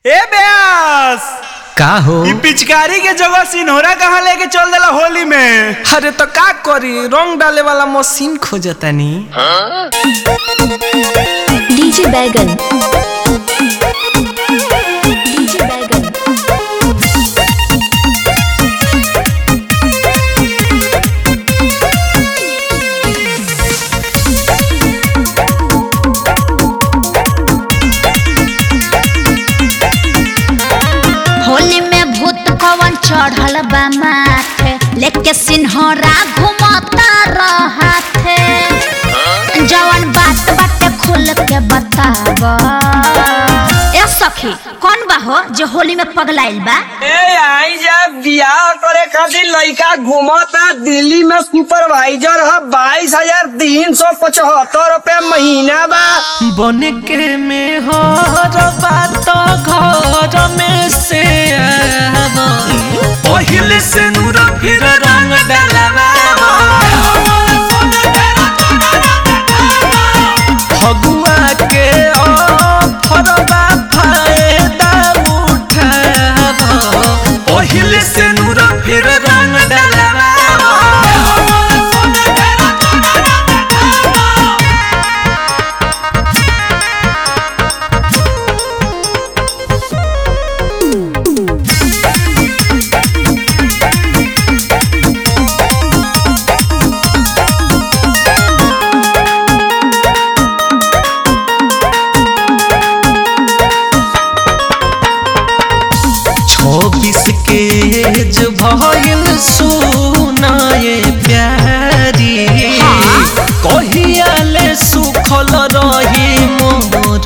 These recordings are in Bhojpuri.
ए ब्यास का हो ई पिचकारी के जगह सिन्होरा कहाँ लेके चल देला होली में अरे तो का करी रंग डाले वाला मशीन खोजतानी डीजे बैगन डीजे बैगन होली में भूत कवन चढ़ल बा माथे लेके सिन्हरा घुमता रहथे जवन बात बाटे खुल के बताव ए सखी कौन बा हो जो होली में पगलाइल बा ए आई जा बियाह करे खातिर लड़का घूमता दिल्ली में सुपरवाइजर है बाईस हजार तीन सौ पचहत्तर रूपए महीना बा बन के में हो बात घर में से आव पहिले से नूर फिर रंग डालवा फगुआ के ऑफरवा फायदा उठाव पहिले से नूर फिर रंग डालवा छब्बीस के एज भइल सुनाए प्यारी कहियाले सुखल रही मोर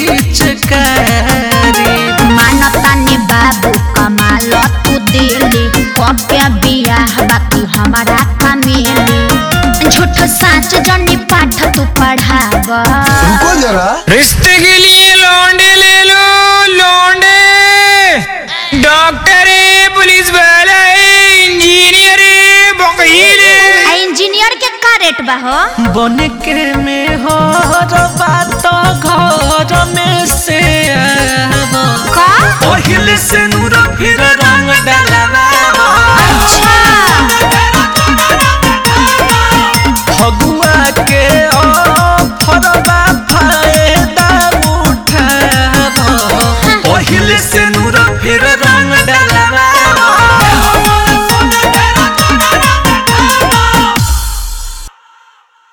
पिचकारी मानता ने बाबू कमाल तू दिल्ली कबे बियाह बाकी हमारा कमेली झूठ साच जनी पाठ तू पढ़ाव रिश्ते के लिए लौंडे ले लो लौंडे डॉक्टर है पुलिस वाला है इंजीनियर है वकील है आ इंजीनियर के का रेट बा हो बन के में हो बात घर में से आव का पहिले से